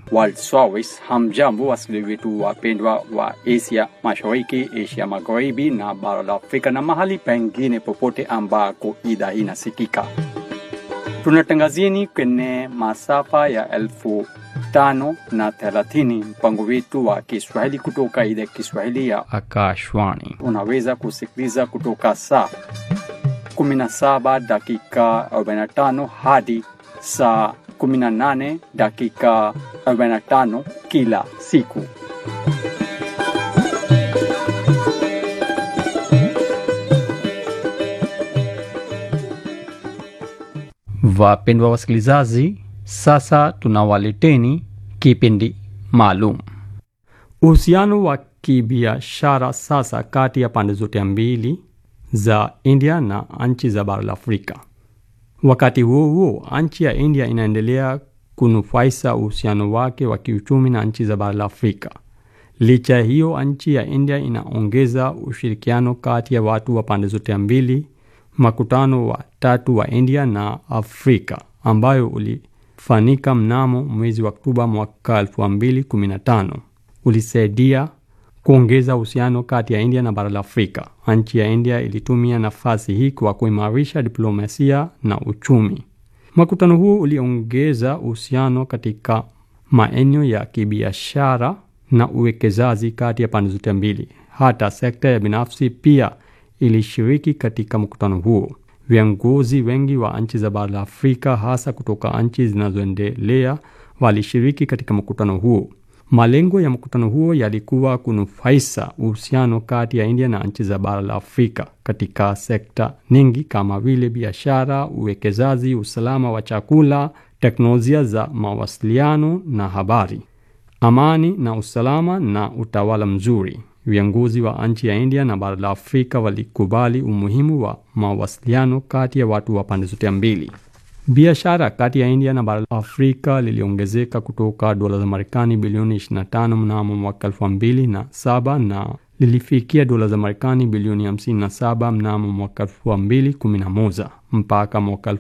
World Service. Hamjambo wasikilizaji wetu wapendwa wa Asia Mashariki, Asia Magharibi na bara la Afrika na mahali pengine popote ambako idhaa hii inasikika. Tunatangazieni kwenye masafa ya elfu tano na thelathini mpango wetu wa Kiswahili kutoka idhaa ya Kiswahili ya Akashwani. unaweza kusikiliza kutoka saa 17 dakika 45 hadi saa 18 dakika 45 kila siku. Wapendwa wasikilizaji, sasa tunawaleteni kipindi maalum. Uhusiano wa kibiashara sasa kati ya pande zote mbili za India na nchi za bara la Afrika. Wakati huo huo, nchi ya India inaendelea kunufaisha uhusiano wake wa kiuchumi na nchi za bara la Afrika. Licha ya hiyo, nchi ya India inaongeza ushirikiano kati ya watu wa pande zote mbili. Makutano wa tatu wa India na Afrika ambayo ulifanyika mnamo mwezi wa Oktoba mwaka 2015 ulisaidia kuongeza uhusiano kati ya India na bara la Afrika. Nchi ya India ilitumia nafasi hii kwa kuimarisha diplomasia na uchumi. Makutano huo uliongeza uhusiano katika maeneo ya kibiashara na uwekezaji kati ya pande zote mbili. Hata sekta ya binafsi pia ilishiriki katika mkutano huo. Viongozi wengi wa nchi za bara la Afrika, hasa kutoka nchi zinazoendelea, walishiriki katika mkutano huo. Malengo ya mkutano huo yalikuwa kunufaisha uhusiano kati ya India na nchi za bara la Afrika katika sekta nyingi kama vile biashara, uwekezaji, usalama wa chakula, teknolojia za mawasiliano na habari, amani na usalama na utawala mzuri. Viongozi wa nchi ya India na bara la Afrika walikubali umuhimu wa mawasiliano kati ya watu wa pande zote mbili. Biashara kati ya India na bara la Afrika liliongezeka kutoka dola za Marekani bilioni 25 mnamo mwaka 2007 na lilifikia dola za Marekani bilioni 57 mnamo mwaka 2011. Mpaka mwaka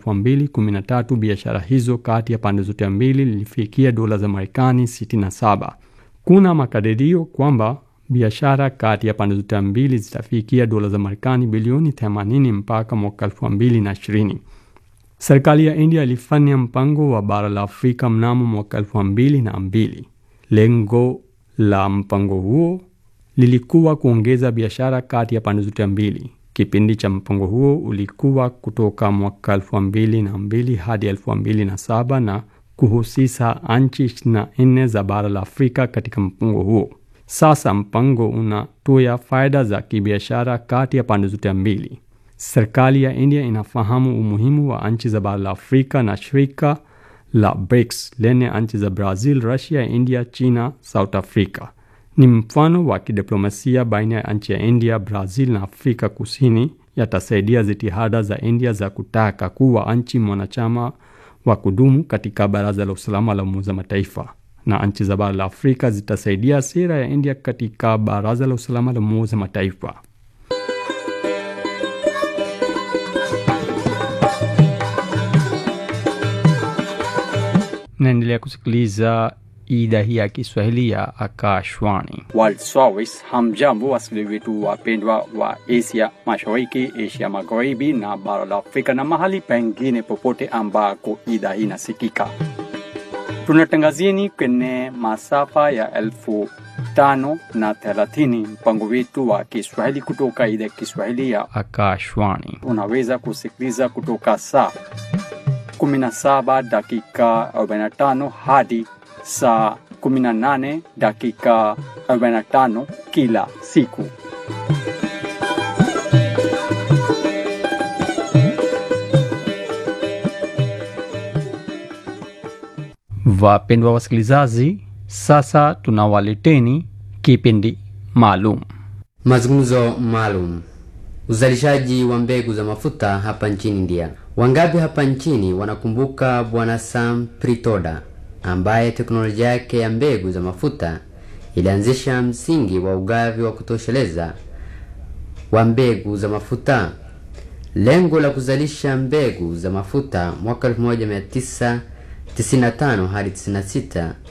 2013 biashara hizo kati ya pande zote mbili lilifikia dola za Marekani 67. Kuna makadirio kwamba biashara kati ya pande zote mbili zitafikia dola za Marekani bilioni 80 mpaka mwaka 2020. Serikali ya India ilifanya mpango wa bara la Afrika mnamo mwaka elfu mbili na mbili. Lengo la mpango huo lilikuwa kuongeza biashara kati ya pande zote mbili. Kipindi cha mpango huo ulikuwa kutoka mwaka elfu mbili na mbili hadi elfu mbili na saba na kuhusisha nchi ishirini na nne za bara la Afrika katika mpango huo. Sasa mpango unatoa faida za kibiashara kati ya pande zote mbili. Serikali ya India inafahamu umuhimu wa nchi za bara la Afrika na shirika la BRICS lenye nchi za Brazil, Russia, India, China, South Africa. Ni mfano wa kidiplomasia baina ya nchi ya India, Brazil na Afrika Kusini, yatasaidia jitihada za India za kutaka kuwa nchi mwanachama wa kudumu katika Baraza la Usalama la Umoja Mataifa, na nchi za bara la Afrika zitasaidia sera ya India katika Baraza la Usalama la Umoja Mataifa. Naendelea kusikiliza idhaa hii ya Kiswahili ya Akashwani. World Service. Hamjambo wasikilizaji wetu wapendwa wa Asia Mashariki, Asia Magharibi na bara la Afrika na mahali pengine popote ambako idhaa hii inasikika. Tunatangazieni kwenye masafa ya elfu tano na thelathini mpango wetu wa Kiswahili kutoka idhaa ya Kiswahili ya Akashwani. unaweza kusikiliza kutoka saa 17 dakika 45 hadi saa 18 dakika 45 kila siku. Wapendwa wasikilizaji, sasa tunawaleteni kipindi maalum. Mazungumzo maalum. Uzalishaji wa mbegu za mafuta hapa nchini India. Wangapi hapa nchini wanakumbuka Bwana Sam Pritoda ambaye teknolojia yake ya mbegu za mafuta ilianzisha msingi wa ugavi wa kutosheleza wa mbegu za mafuta. Lengo la kuzalisha mbegu za mafuta mwaka 1995 hadi 96